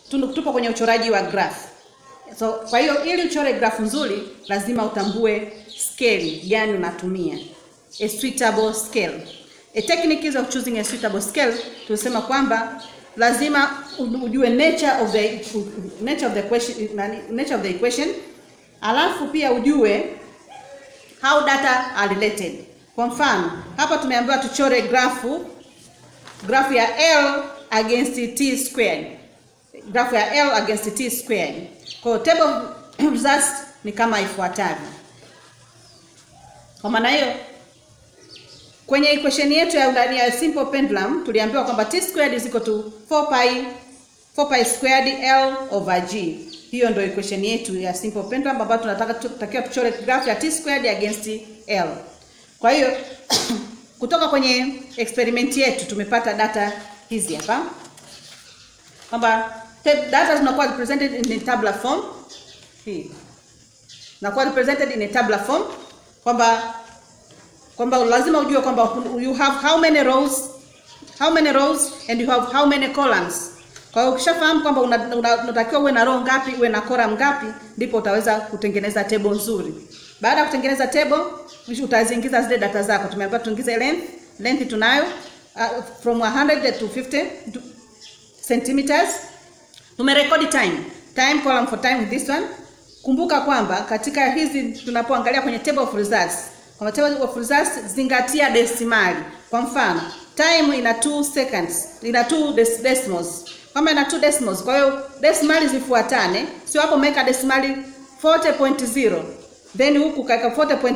tunu- tupo kwenye uchoraji wa graph. So kwa hiyo ili uchore graph nzuri lazima utambue scale gani unatumia. A suitable scale. A technique of choosing a suitable scale tulisema kwamba lazima u- ujue nature of the nature of the question nani- nature of the equation alafu pia ujue how data are related. Kwa mfano, hapa tumeambiwa tuchore grafu grafu ya L against t squared. Grafu ya L against t squared. Kwa hiyo table of results ni kama ifuatavyo. Kwa maana hiyo kwenye equation yetu ya ndani ya simple pendulum tuliambiwa kwamba t squared is equal to 4 pi 4 pi squared L over G. Hiyo ndio equation yetu ya simple pendulum ambayo tunataka tutakiwa tuchore graph ya t squared against L. Kwa hiyo kutoka kwenye experiment yetu tumepata data hizi hapa kwamba te- data zinakuwa represented in a tabular form hii nakuwa represented in a tabular form kwamba kwamba lazima ujue kwamba you have how many rows how many rows and you have how many columns kwa hiyo ukishafahamu kwamba unatakiwa una, una, unatakiwa uwe na row ngapi uwe na column ngapi ndipo utaweza kutengeneza table nzuri baada ya kutengeneza table kisha utaziingiza zile data zako tumeambiwa tuingize length length tunayo uh, from 100 to 50 to centimeters tumerekodi time time column for time with this one kumbuka kwamba katika hizi tunapoangalia kwenye table of results kwa table of results zingatia desimali kwa mfano time ina 2 seconds ina 2 dec decimals kama ina 2 decimals kwa hiyo desimali zifuatane sio hapo umeweka desimali 40.0 then huku kaweka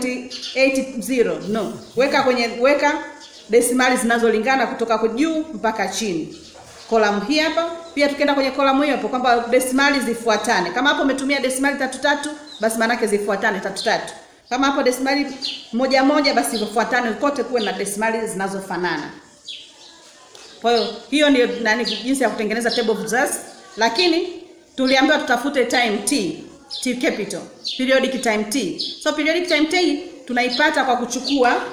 40.80 no weka kwenye weka desimali zinazolingana kutoka kwa juu mpaka chini kolamu hii hapa pia tukienda kwenye kolamu hiyo hapo kwamba desimali zifuatane kama hapo umetumia desimali tatu tatu basi maanake zifuatane tatu tatu kama hapo desimali moja moja basi zifuatane kote kuwe na desimali zinazofanana kwa hiyo hiyo ndio nani jinsi ya kutengeneza table of results lakini tuliambiwa tutafute time t t capital periodic time t so periodic time t tunaipata kwa kuchukua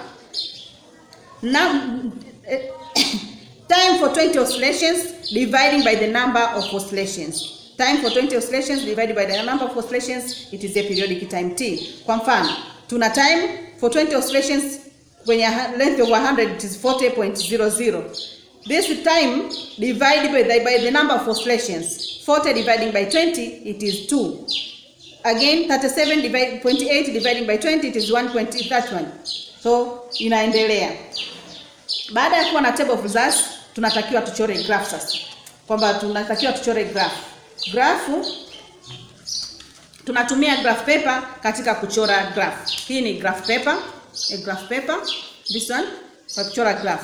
na eh, time for 20 oscillations dividing by the number of oscillations time for 20 oscillations divided by the number of oscillations it is a periodic time t kwa mfano tuna time for 20 oscillations kwenye ha- length of 100 it is 40.00 this time divided by the, by the number of oscillations 40 dividing by 20 it is 2 again 37 divide, 0.8 dividing by 20 it is 1.31 so inaendelea baada ya kuwa na table of results tunatakiwa tuchore graph sasa kwamba tunatakiwa tuchore graph grafu tunatumia graph paper katika kuchora graph hii ni graph paper a graph paper this one kwa kuchora graph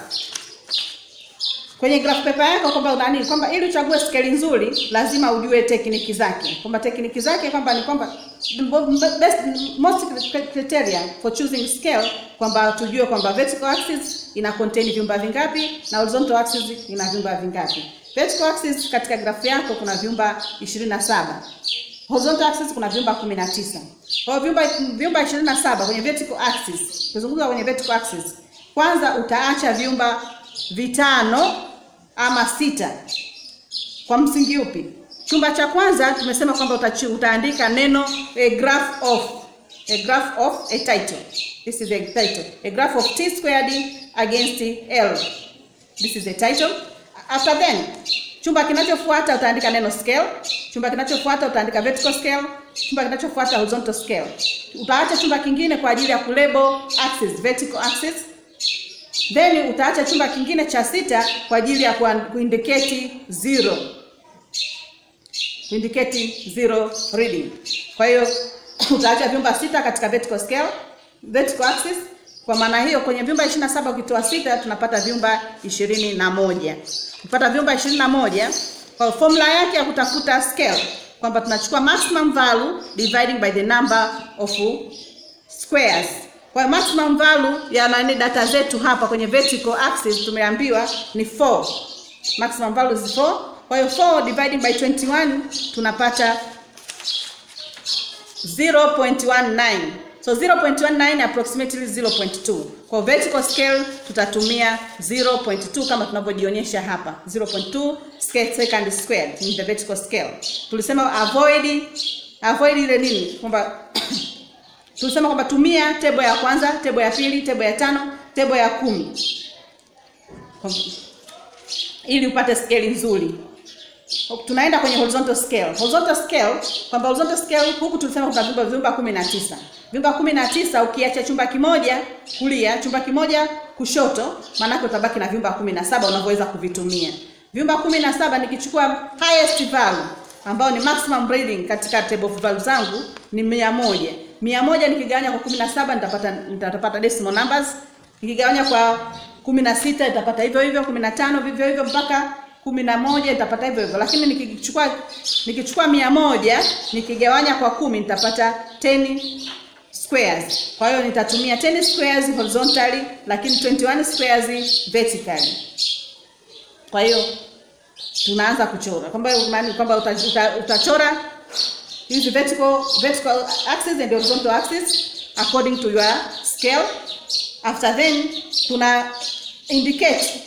kwenye graph paper yako kwamba unani kwamba ili uchague scale nzuri lazima ujue tekniki zake kwamba tekniki zake kwamba ni kwamba the best most criteria for choosing scale kwamba tujue kwamba vertical axis ina contain vyumba vingapi na horizontal axis ina vyumba vingapi vertical axis katika graph yako kuna vyumba 27 horizontal axis kuna vyumba 19 kwa hiyo vyumba vyumba 27 kwenye vertical axis tuzungumza kwenye vertical axis kwanza utaacha vyumba vitano ama sita kwa msingi upi chumba cha kwanza tumesema kwamba utachu- utaandika neno a graph of a graph of a title this is a title a graph of t squared against l this is a title after then chumba kinachofuata utaandika neno scale chumba kinachofuata utaandika vertical scale chumba kinachofuata horizontal scale utaacha chumba kingine kwa ajili ya kulabel axis vertical axis then utaacha chumba kingine cha sita kwa ajili ya kuan- kuindicate zero kuindicate zero reading kwa hiyo utaacha vyumba sita katika vertical scale vertical axis kwa maana hiyo kwenye vyumba 27 ukitoa sita tunapata vyumba ishirini na moja kupata vyumba ishirini na moja kwa formula yake ya kutafuta scale kwamba tunachukua maximum value dividing by the number of squares. Kwa hiyo maximum value ya nani data zetu hapa kwenye vertical axis tumeambiwa ni 4. Maximum value is 4. Kwa hiyo 4 dividing by 21 tunapata 0.19. So 0.19 approximately 0.2. Kwa vertical scale tutatumia 0.2 kama tunavyojionyesha hapa. 0.2 scale second squared in the vertical scale. Tulisema avoid avoid ile nini? Kwamba tulisema kwamba tumia tebo ya kwanza, tebo ya pili, tebo ya tano, tebo ya kumi ili upate scale nzuri. Tunaenda kwenye horizontal scale. Horizontal scale kwamba horizontal scale huku tulisema kuna vyumba vyumba kumi na tisa. Vyumba kumi na tisa ukiacha chumba kimoja kulia, chumba kimoja kushoto, maanake utabaki na vyumba kumi na saba unavyoweza kuvitumia. Vyumba kumi na saba nikichukua highest value ambao ni maximum reading katika table of values zangu ni mia moja. Mia moja nikigawanya kwa kumi na saba nitapata nitapata decimal numbers. Nikigawanya kwa kumi na sita nitapata hivyo hivyo, kumi na tano vivyo hivyo mpaka kumi na moja nitapata hivyo hivyo, lakini nikichukua nikichukua mia moja nikigawanya kwa kumi nitapata 10 squares. Kwa hiyo nitatumia 10 squares horizontally, lakini 21 squares vertically. Kwa hiyo tunaanza kuchora kwamba maana kwamba uta, uta, utachora hizi vertical vertical axis and horizontal axis according to your scale. After then tuna indicate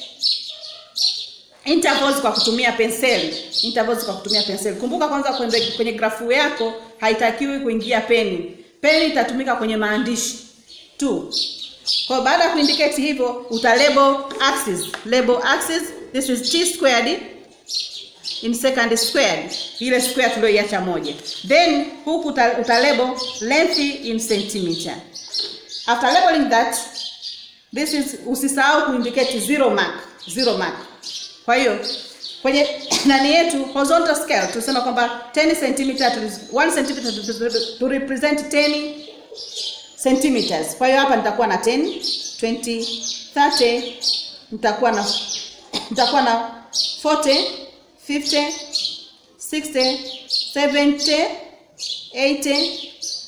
intervals kwa kutumia penseli. Intervals kwa kutumia penseli. Kumbuka kwanza kwenye, kwenye grafu yako haitakiwi kuingia peni. Peni itatumika kwenye maandishi tu. Kwa baada ya kuindicate hivyo uta label axis. Label axis this is t squared in second squared. Ile square tulioiacha moja. Then huku uta, uta label length in centimeter. After labeling that this is usisahau kuindicate zero mark. Zero mark. Kwa hiyo kwenye nani yetu horizontal scale tunasema kwamba 10 cm 1 cm to represent 10 centimeters. Kwa hiyo hapa nitakuwa na 10, 20, 30 nitakuwa na nitakuwa na 40, 50, 60, 70, 80,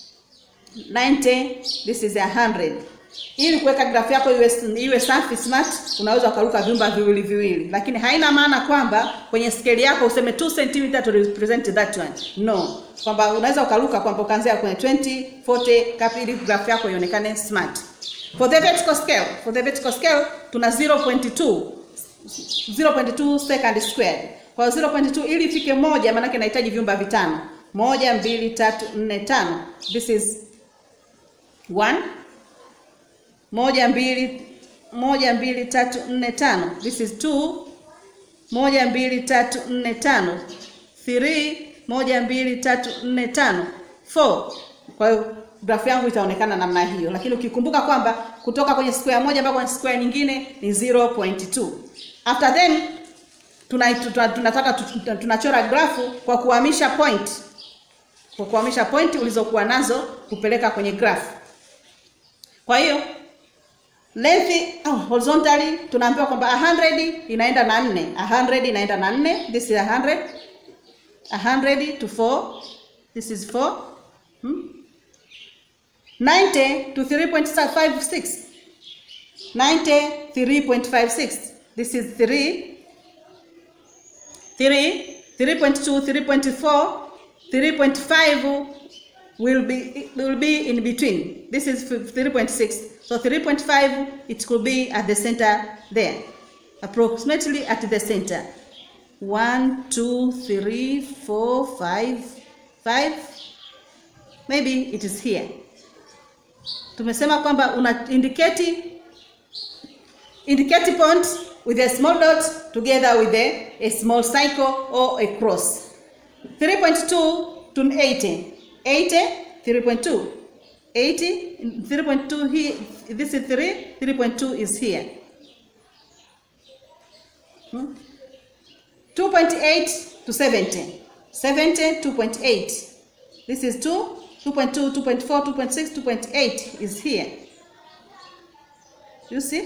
90, this is 100. Ili kuweka grafu yako iwe, iwe safi smart, unaweza ukaruka vyumba viwili viwili, lakini haina maana kwamba kwenye scale yako useme 2 cm to represent that one. No, kwamba unaweza ukaruka kwamba ukaanzia kwenye 20, 40 kapi, ili grafu yako ionekane smart. For the vertical scale, for the vertical scale tuna 0.2 0.2 second squared. Kwa 0.2 ili ifike moja, maana inahitaji vyumba vitano. Moja, mbili, tatu, nne, tano. This is one moja mbili moja mbili tatu nne tano this is two moja mbili tatu nne tano three moja mbili tatu nne tano four kwa hiyo grafu yangu itaonekana namna hiyo lakini ukikumbuka kwamba kutoka kwenye square moja mpaka kwenye square nyingine ni 0.2 after then tuna, tuna, tunataka tunachora grafu kwa kuhamisha point kwa kuhamisha point ulizokuwa nazo kupeleka kwenye grafu kwa hiyo length oh, horizontally tunaambiwa kwamba 100 inaenda na 4 100 inaenda na 4 this is 100 100 to 4 this is 4 hmm? 90 to 3.56 90 3.56 this is 3 3 3.2 3.4 3.5 will be will be in between this is 3.6 so 3.5 it could be at the center there approximately at the center one two three four five five maybe it is here tumesema kwamba una indicate indicate point with a small dot together with a, a small circle or a cross 3.2 to 80 80 3.2 80 3.2 here this is 3 3.2 is here hmm? 2.8 to 70 70 2.8 this is 2 2.2 2.4 2.6 2.8 is here you see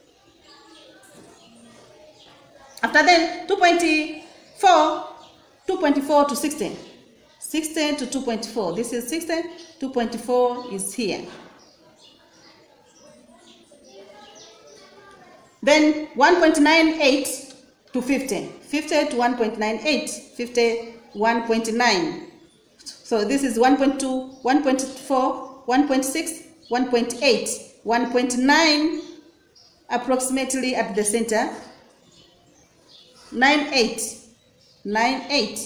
after then 2.4 2.4 to 16 16 to 2.4 this is 16 2.4 is here then 1.98 to 50 50 to 1.98 50 1.9 so this is 1.2 1.4 1.6, 1.8, 1.9 approximately at the center, 9.8, 9.8.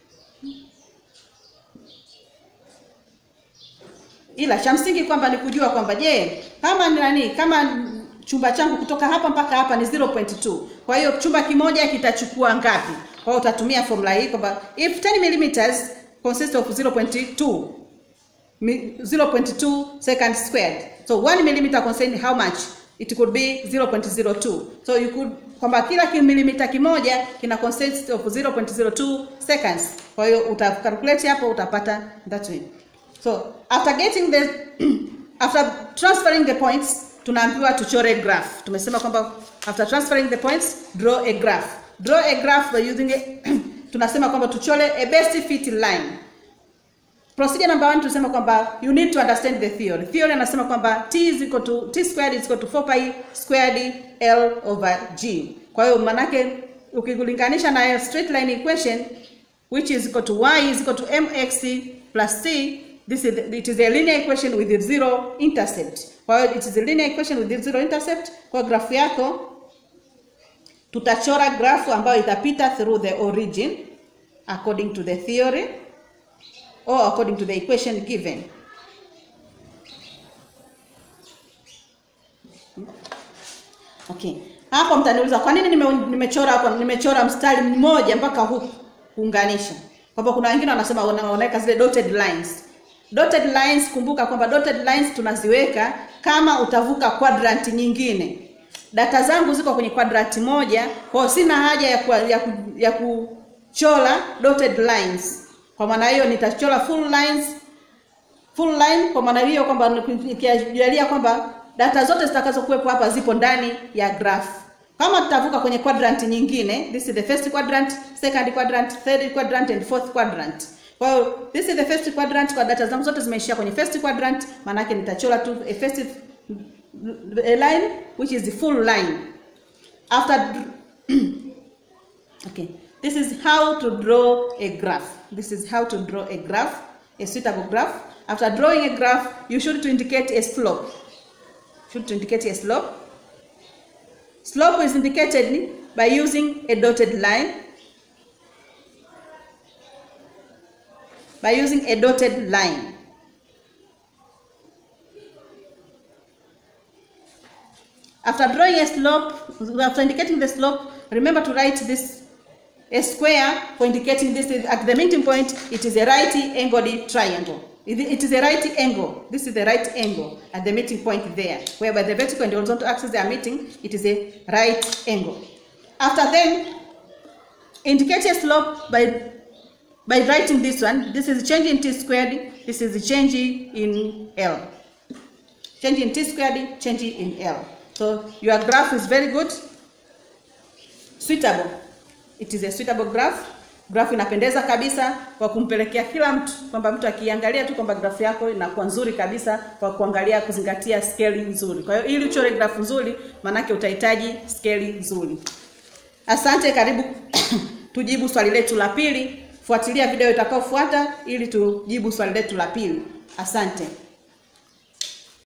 Ila cha msingi kwamba ni kujua kwamba je, kama ni nani, kama chumba changu kutoka hapa mpaka hapa ni 0.2. Kwa hiyo chumba kimoja kitachukua ngapi? Kwa hiyo utatumia formula hii kwamba if 10 millimeters consists of 0.2 0.2 seconds squared. So 1 millimeter contains how much? It could be 0.02. So you could kwamba kila milimita kimoja kina consist of 0.02 seconds. Kwa hiyo uta calculate hapo utapata that way. So after getting the after transferring the points tunaambiwa tuchore graph. Tumesema kwamba after transferring the points draw a graph. Draw a graph by using a tunasema kwamba tuchore a best fit line. Procedure number one tunasema kwamba you need to understand the theory. Theory anasema kwamba t is equal to t squared is equal to 4 pi squared l over g. Kwa hiyo manake ukikulinganisha na straight line equation which is equal to y is equal to mx plus c this is it is a linear equation with zero intercept. Kwa hiyo it is a linear equation with zero intercept. Kwa grafu yako tutachora grafu ambayo itapita through the origin according to the theory or according to the equation given. Okay. Hapo mtaniuliza kwa nini nime, nimechora hapo nimechora mstari mmoja mpaka huku kuunganisha. Kwamba kuna wengine wanasema wanaweka zile dotted lines. Dotted lines kumbuka kwamba dotted lines tunaziweka kama utavuka quadrant nyingine. Data zangu ziko kwenye quadrant moja, kwa hiyo sina haja ya ku, ya, ku, ya kuchora dotted lines. Kwa maana hiyo nitachora full lines full line kwa maana hiyo kwamba nikijalia kwamba data zote zitakazokuwepo hapa zipo ndani ya graph. Kama tutavuka kwenye quadrant nyingine, this is the first quadrant, second quadrant, third quadrant and fourth quadrant. Kwa hiyo this is the first quadrant, kwa data zangu zote zimeishia kwenye first quadrant, maana yake nitachora tu a first a line which is the full line. After okay, this is how to draw a graph. This is how to draw a graph, a suitable graph. After drawing a graph, you should to indicate a slope. Should to indicate a slope. Slope is indicated by using a dotted line. By using a dotted line. After drawing a slope, after indicating the slope, remember to write this a square for indicating this is at the meeting point it is a right angled triangle it is a right angle this is the right angle at the meeting point there whereby the vertical and the horizontal axis they are meeting it is a right angle after then indicate a slope by by writing this one this is change in t squared this is change in l change in t squared change in l so your graph is very good suitable it is a suitable graph. Graph inapendeza kabisa kwa kumpelekea kila mtu kwamba mtu akiangalia tu kwamba graph yako inakuwa nzuri kabisa kwa kuangalia kuzingatia scale nzuri. Kwa hiyo ili uchore graph nzuri, manake utahitaji scale nzuri. Asante, karibu tujibu swali letu la pili. Fuatilia video itakayofuata ili tujibu swali letu la pili. Asante.